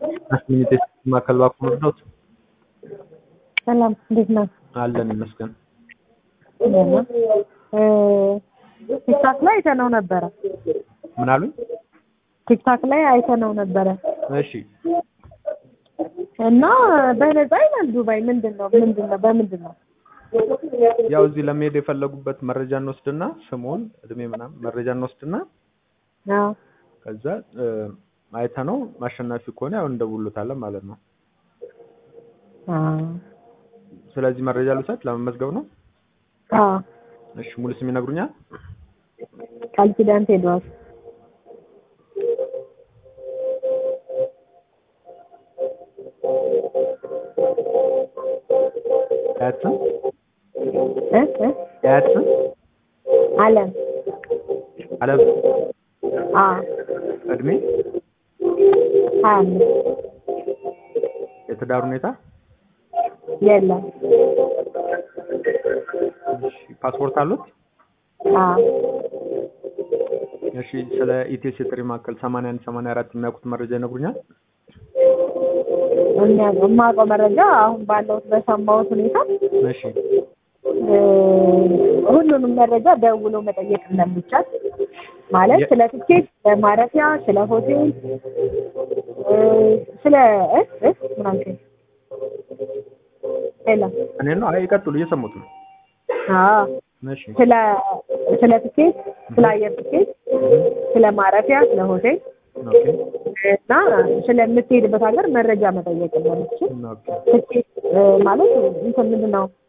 አስሚኒቴ ማዕከል ባኩ መርዳት ሰላም እንዴት ነው? አለን ይመስገን። ቲክታክ ላይ አይተነው ነበረ። ምን አሉኝ? ቲክታክ ላይ አይተነው ነበረ እሺ እና በነፃ ይላል ዱባይ። ምንድን ነው ምንድን ነው በምንድን ነው? ያው እዚህ ለመሄድ የፈለጉበት መረጃ እንወስድና ስሙን፣ እድሜ ምናምን መረጃ እንወስድና አዎ ከዛ አይተነው አሸናፊ ከሆነ ያው እንደውሉታለን ማለት ነው። አዎ ስለዚህ መረጃ ልውሰድ ለመመዝገብ ነው። አዎ እሺ ሙሉ ስም ይነግሩኛል? ቃል ኪዳን ቴድሮስ አያት ስም እ እ አያት ስም አለም አለም አዎ እድሜ ሀያ አምስት የትዳር ሁኔታ የለም እሺ ፓስፖርት አሉት? አዎ እሺ ስለ ኢቴስ የጥሪ ማዕከል 81 84 የሚያውቁት መረጃ ይነግሩኛል? የሚያውቀው የማውቀው መረጃ አሁን ባለሁት በሰማሁት ሁኔታ እሺ እ ሁሉንም መረጃ ደውሎ መጠየቅ እንደሚቻል ማለት የ- ስለ ትኬት፣ ስለ ማረፊያ፣ ስለ ሆቴል እ ስለ እ እ ምን አልከኝ? ሌላ እኔ ነው። አይ ይቀጥሉ፣ እየሰሙት ነው። አዎ እሺ ስለ ስለ ትኬት፣ ስለ አየር ትኬት፣ ስለ ማረፊያ፣ ስለ ሆቴል ኦኬ እና ስለምትሄድበት ሀገር መረጃ መጠየቅ እንደምትችል ኦኬ ትኬት እ ማለት እንትን ምንድን ነው